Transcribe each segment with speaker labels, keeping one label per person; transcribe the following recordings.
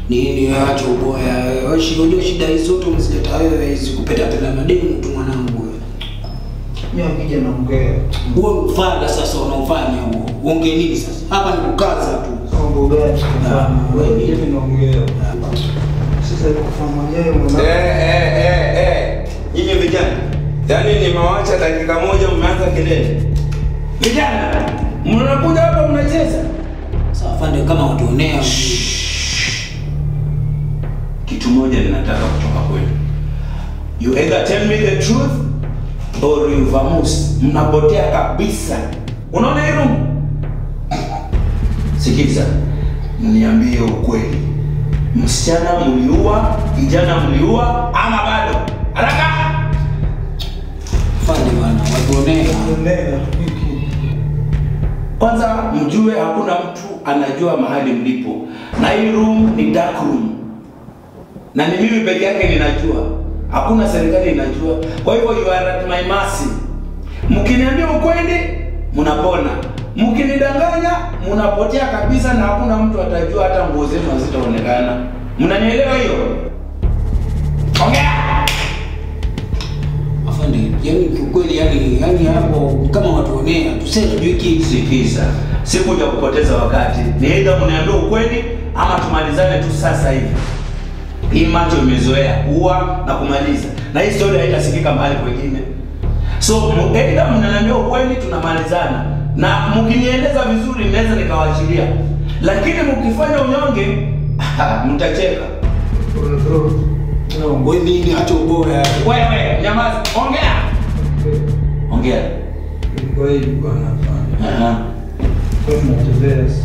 Speaker 1: nini acha uboya wewe shida unajua shida hizo zote umezileta wewe hizi kupeta peta mademu tu mwanangu wewe
Speaker 2: Mimi akija naongea.
Speaker 1: huo ni ufala sasa unaofanya huo uongee nini sasa hapa ni kukaza tu
Speaker 2: Mambo gani tunafanya?
Speaker 1: wewe ni-
Speaker 2: Mimi naongea. Sasa kufanya yeye
Speaker 3: Eh,
Speaker 2: mwana.
Speaker 3: eh, eh, eh. Nyinyi vijana, yaani nimewacha dakika moja mmeanza kelele. Vijana, mnakuja hapa mnacheza.
Speaker 1: sasa afande kama watuonea
Speaker 3: Kitu moja ninataka kutoka kwenu. You either tell me the truth or you vamoose. Mnapotea kabisa. Unaona hii room? Sikiza, mniambie ukweli. Msichana mliua, kijana mliua ama bado? Haraka!
Speaker 1: afande bwana watuonea
Speaker 2: Tunaendelea.
Speaker 3: Kwanza mjue hakuna mtu anajua mahali mlipo, na hii room ni dark room, na ni mimi peke yake ninajua, hakuna serikali inajua. Kwa hivyo you are at my mercy. Mkiniambia ukweli mnapona, mkinidanganya mnapotea kabisa, na hakuna mtu atajua, hata nguo zenu hazitaonekana. Mnanielewa hiyo? Ongea.
Speaker 1: afande yani kiukweli yani yani hapo kama watuonea tuseme juu hiki
Speaker 3: Sikiza, sikuja kupoteza wakati. Ni aidha mniambie ukweli ama tumalizane tu sasa hivi. Hii macho imezoea ua na kumaliza, na hii story haitasikika mahali kwengine. So mu- aidha mnaniambia ukweli, tunamalizana, na mkinieleza vizuri, naweza nikawaachilia, lakini mkifanya unyonge mtacheka.
Speaker 2: Bro. No.
Speaker 1: wewe nini acha uboya
Speaker 3: Wewe nyamaza, ongea, ongea.
Speaker 2: Kwa hiyo bwana hapana.
Speaker 3: Aha.
Speaker 2: Kwa tunachezea.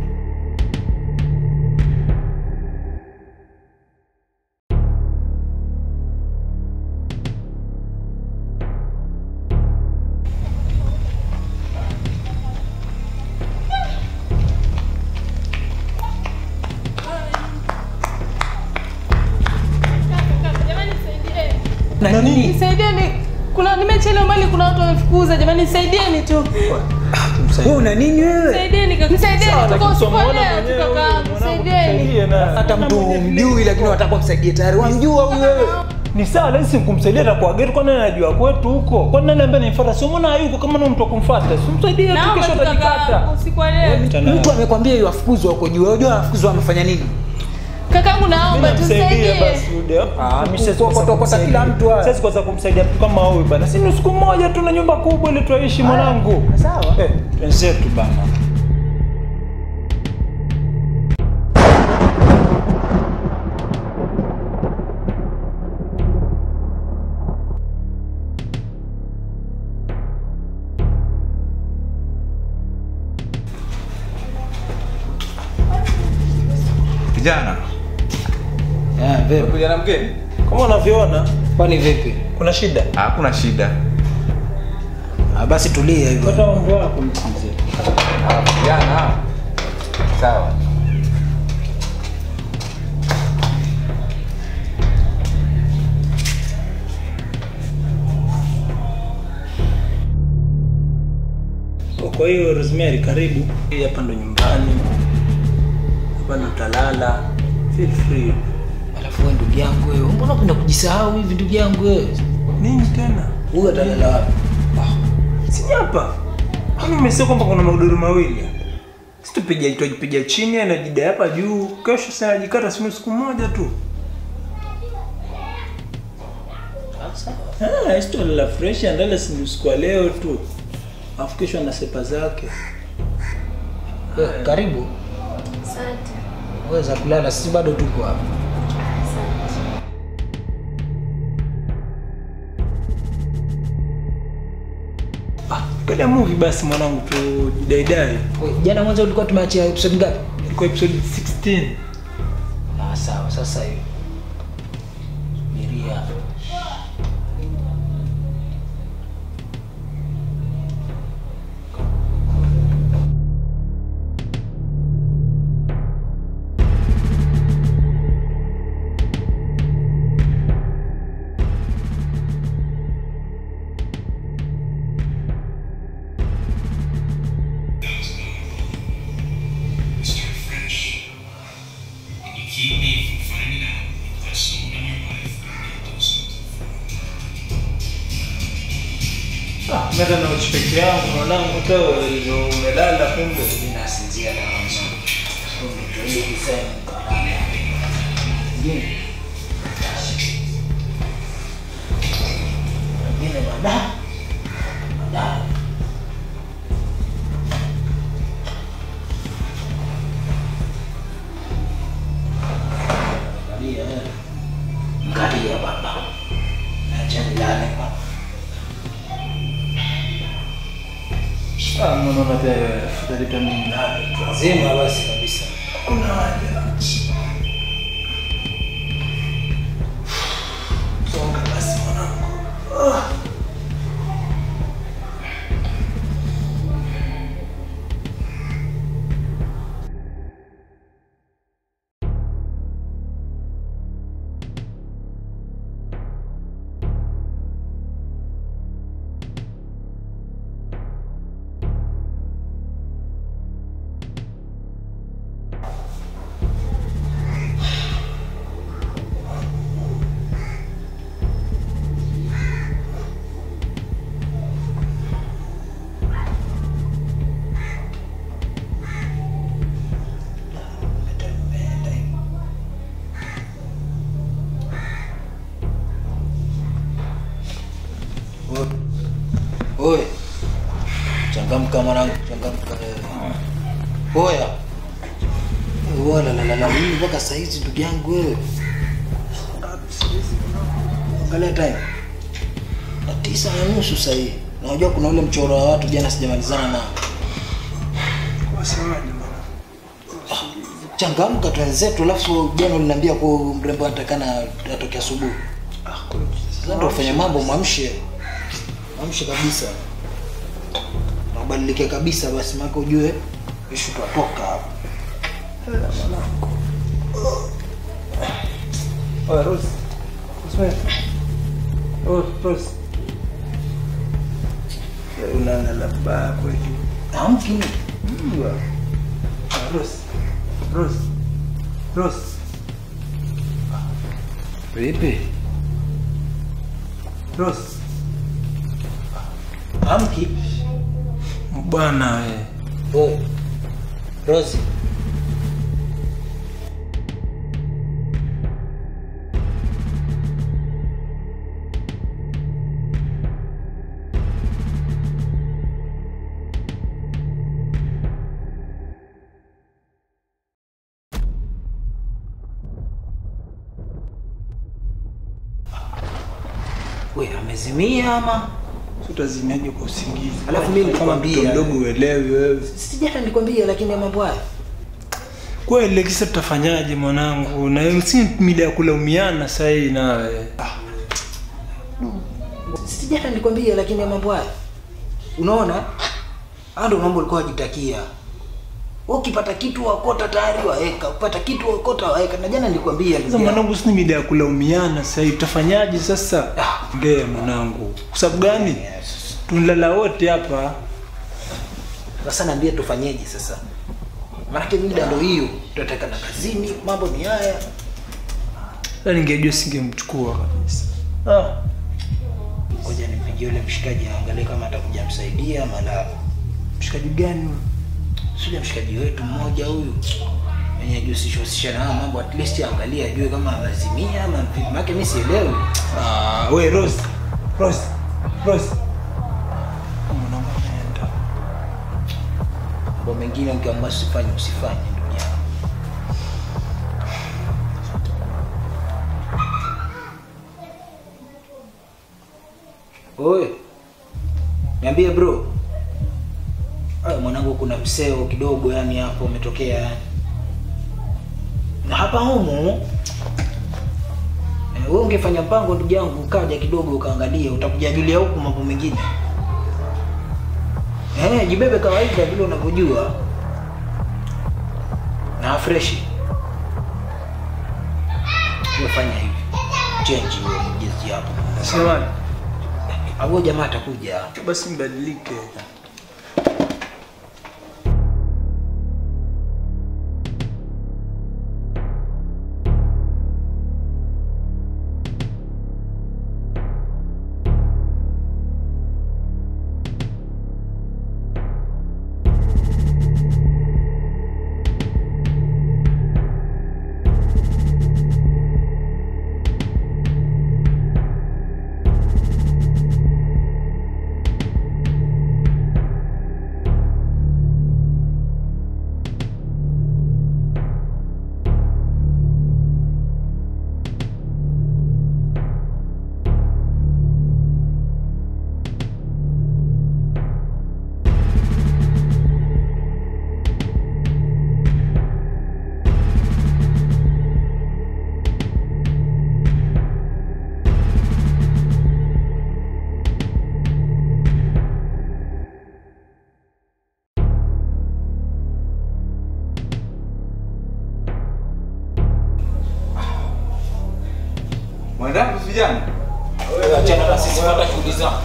Speaker 4: Jamani nisaidieni.
Speaker 5: Na nini?
Speaker 4: Nisaidieni. Kuna nimechelewa mali kuna watu wamefukuza jamani nisaidieni tu.
Speaker 5: Wewe una nini wewe?
Speaker 4: Nisaidieni kaka. Nisaidieni tuko
Speaker 5: lakini
Speaker 4: usiku
Speaker 5: usimuona
Speaker 4: leo
Speaker 5: mwenyewe
Speaker 4: tu
Speaker 5: huyu,
Speaker 4: kaka.
Speaker 5: mwanangu,
Speaker 4: Nisaidieni.
Speaker 5: tusaidie na-
Speaker 6: hata mtu humjui lakini wataka kumsaidia tayari wamjua huyu wewe
Speaker 5: ni sawa lakini simkumsaidia atakuwa geti kwani anajua kwetu huko kwani nani ambaye nimfuata si mbona hayuko kama ni mtu wa kumfuata simsaidie tu
Speaker 4: Naomba
Speaker 5: kesho
Speaker 4: tu kaka
Speaker 5: atajikata
Speaker 4: usiku wa leo.
Speaker 5: Tana-
Speaker 6: mtu amekwambia yu afukuzwa huko juu unajua afukuzwa amefanya nini
Speaker 4: Kakangu naomba
Speaker 5: Mimi namsaidia
Speaker 4: tusaidie.
Speaker 5: basi Ude.
Speaker 6: Ah, mimi siwezi
Speaker 5: Kuokota-
Speaker 6: kuokota
Speaker 5: kumsaidia.
Speaker 6: kila mtu haya.
Speaker 5: Siwezi kuweza kumsaidia mtu kama huyu bana si ni siku moja tu na nyumba kubwa ili tuishi mwanangu
Speaker 6: sawa.
Speaker 5: eh wenzetu bana
Speaker 7: Kijana,
Speaker 1: eh vipi
Speaker 7: kuja na mgeni?
Speaker 5: kama unavyoona
Speaker 1: kwani vipi
Speaker 5: kuna shida
Speaker 7: Hakuna shida.
Speaker 1: ah, basi tulia hivyo
Speaker 5: pata mambo yako mzee
Speaker 7: Ah, Kijana, sawa.
Speaker 5: Kwa hiyo Rosemary, karibu. Hii hapa ndo nyumbani, hapa ndo utalala. Feel free.
Speaker 1: alafu wewe ndugu yangu wewe mbona unapenda kujisahau hivi ndugu yangu wewe
Speaker 5: Nini tena?
Speaker 1: huyu atalala wapi
Speaker 5: Si hapa. Kwani umesema kwamba kuna magodoro mawili? Si tupija itojipiga chini anajida hapa juu. Kesho sasa najikata simu siku moja tu. Ah, isto la fresh andala si usiku wa leo tu. Alafu kesho ana sepa zake.
Speaker 1: Wewe, karibu
Speaker 4: Asante.
Speaker 1: weza kulala sisi bado tuko hapa
Speaker 5: Ah, angalia movie basi mwanangu tu jidaidai.
Speaker 1: Wewe, jana mwanzo ulikuwa tumeachia episode ngapi
Speaker 5: Ilikuwa episode 16.
Speaker 1: ah sawa sasa hiyo Miria
Speaker 8: Keep me
Speaker 5: Meta na uchi peke yangu mwanangu tu ndio umelala kumbe.
Speaker 1: Mimi nasinzia na mama. Ndio ile kusema kalala. Ngine. Ngine baada. Baada. Angalia, eh. Angalia baba. Acha nilale baba.
Speaker 5: Ah, mbona unataka futalika mimi nani?
Speaker 1: Zima basi kabisa.
Speaker 5: Kuna haja. Songa basi mwanangu. Ah.
Speaker 1: Oye. Changamka mwanangu, changamka wewe. Oya. Wala la la la mimi mpaka saa hizi ndugu yangu wewe. Angalia time. Na tisa na nusu sasa hivi. Na unajua kuna ule mchoro wa watu jana sijamalizana nao.
Speaker 5: Wasemaje bwana?
Speaker 1: Changamka twenzetu alafu jana uliniambia kwa mrembo anatakana atoke asubuhi.
Speaker 5: Ah, kuna
Speaker 1: Sasa ndio ufanye mambo mwamshe. Mwamshe kabisa. Na ubadilike kabisa basi maana ujue ishu tutatoka hapa.
Speaker 5: Oya, Rose. Rose. Oh, Rose. Eh, Unalala baya kweli.
Speaker 1: Amki.
Speaker 5: Mbwa. Ah, Rose. Rose. Rose.
Speaker 1: Vipi?
Speaker 5: Rose.
Speaker 1: Amki.
Speaker 5: Bwana wewe.
Speaker 1: Boy. Rosie. We, amezimia ama?
Speaker 5: Utazimiaje kwa usingizi?
Speaker 1: Alafu mimi
Speaker 5: Kama
Speaker 1: nilikwambia.
Speaker 5: mtoto mdogo uelewi wewe.
Speaker 1: Sijata nilikwambia lakini ya mambo haya.
Speaker 5: Kweli kisa tutafanyaje mwanangu? Na wewe si mida ya kulaumiana sasa hii nawe. Ah,
Speaker 1: Sijata nilikwambia lakini ya mambo haya. Unaona? Haya ndio mambo ulikuwa unajitakia. Wewe ukipata kitu wakota tayari waeka, ukipata kitu wakota waeka. Na jana nilikwambia
Speaker 5: Sasa
Speaker 1: ndugu yangu.
Speaker 5: mwanangu, si mida ya kulaumiana sasa hii tutafanyaje sasa?
Speaker 1: Ah.
Speaker 5: Ngea mwanangu. Kwa sababu gani? Tunalala wote hapa.
Speaker 1: Sasa niambie tufanyeje sasa? Maanake mida ndio hiyo, tutataka na kazini, mambo ni haya.
Speaker 5: Sasa ningejua singemchukua kabisa. Ah.
Speaker 1: Ngoja nimpigie yule mshikaji aangalie kama atakuja msaidia mala.
Speaker 5: Mshikaji gani? huyo?
Speaker 1: Sio mshikaji wetu mmoja huyu. Mwenye ajihusisha na haya mambo at least aangalie ajue kama anazimia ama vipi. Maana mimi sielewi.
Speaker 5: Ah, we Rose. Rose. Rose. Mwanangu anaenda.
Speaker 1: Mambo mengine ukiamua usifanye usifanye ndugu yangu. Oe. Niambie bro. Ay, mwanangu kuna mseo kidogo yani hapo umetokea yani. Na hapa humu eh, wewe ungefanya mpango ndugu yangu ukaja kidogo ukaangalia utakujajulia huku mambo mengine. Eh, jibebe kawaida vile unavyojua. Na fresh. Ufanya hivi. Change hiyo mjezi hapo.
Speaker 5: Sema
Speaker 1: Au jamaa atakuja.
Speaker 5: basi mbadilike.
Speaker 7: vijana.
Speaker 6: Wewe achana na sisi, pata shughuli zako.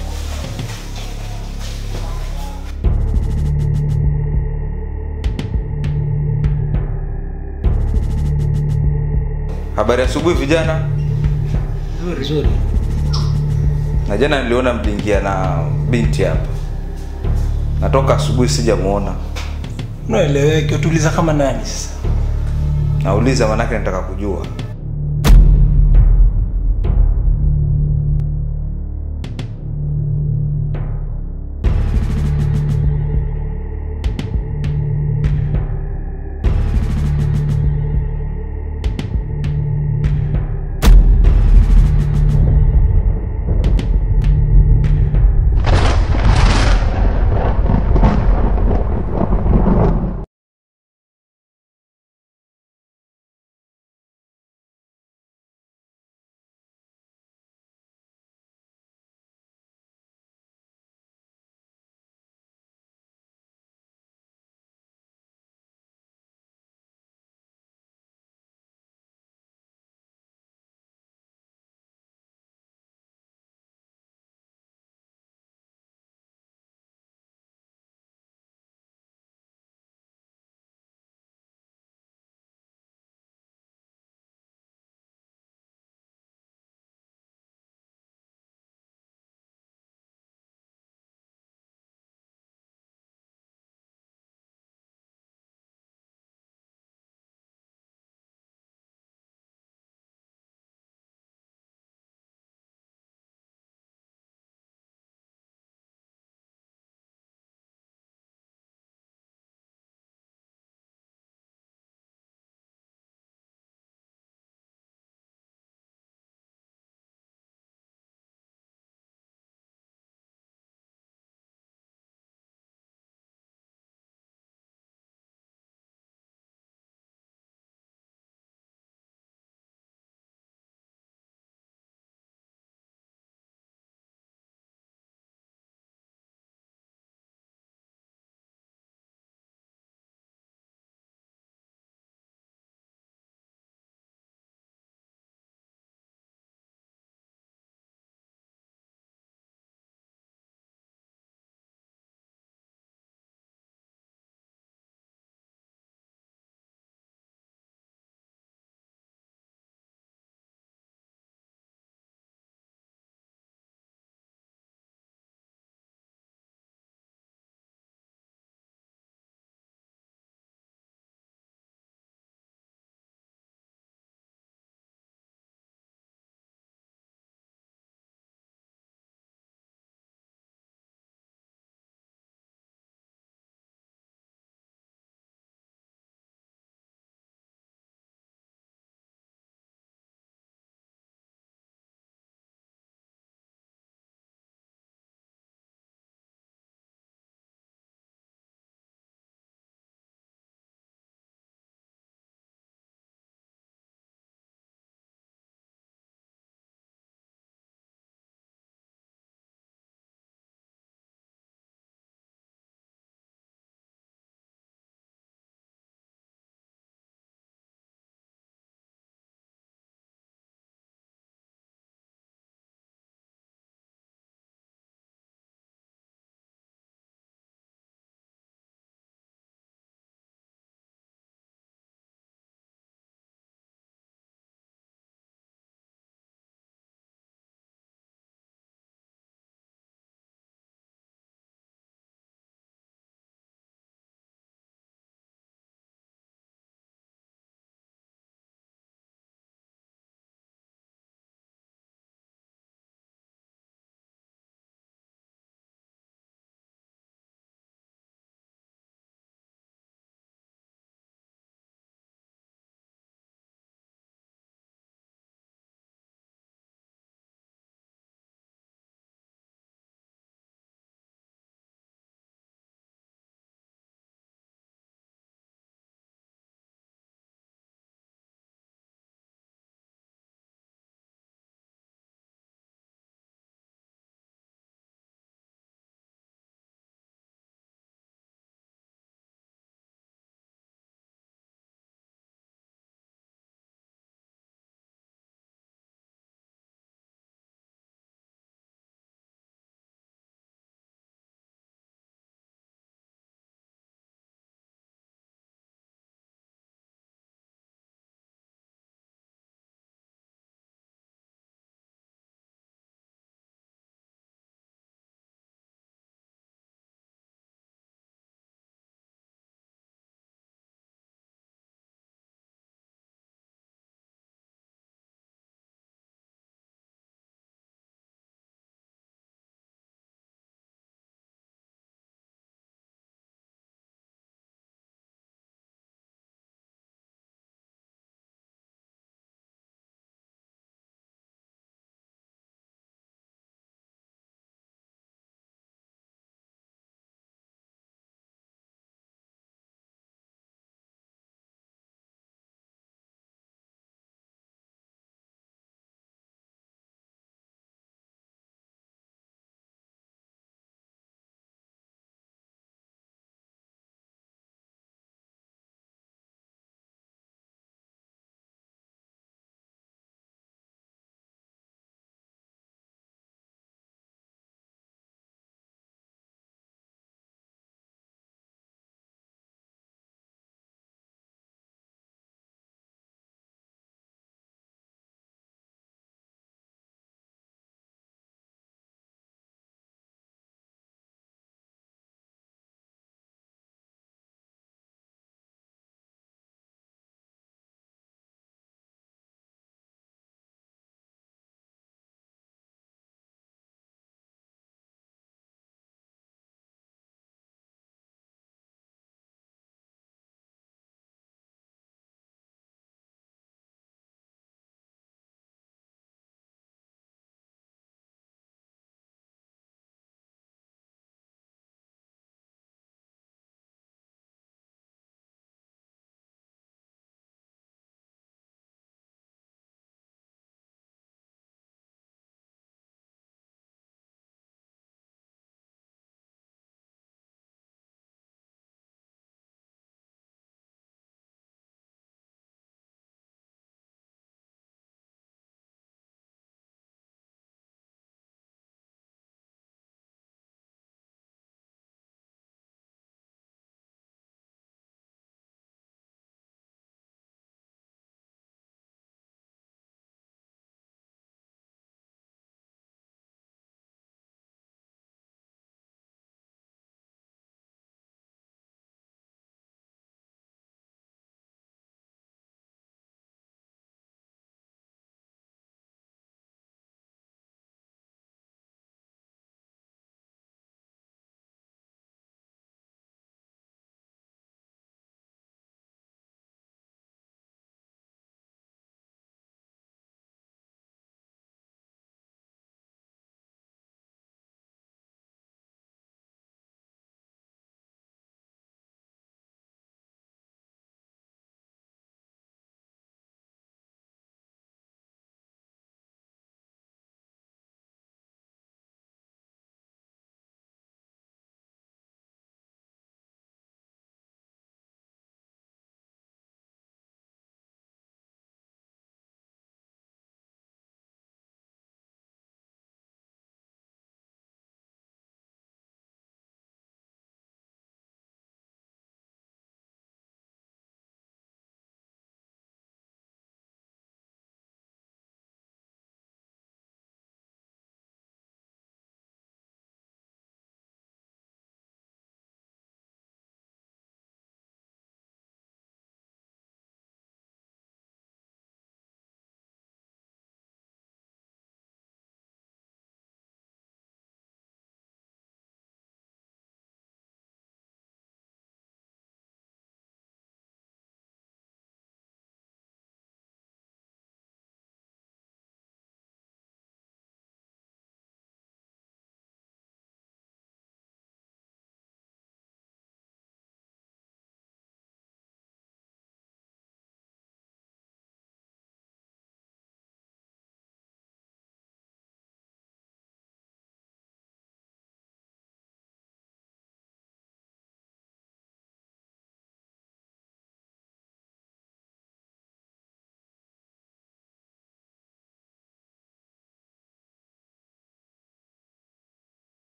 Speaker 7: Habari ya asubuhi vijana.
Speaker 1: Nzuri.
Speaker 7: Na jana niliona mliingia na binti hapa. Natoka asubuhi sijamuona.
Speaker 5: Unaeleweke, utuliza kama nani sasa?
Speaker 7: Nauliza manake nataka kujua.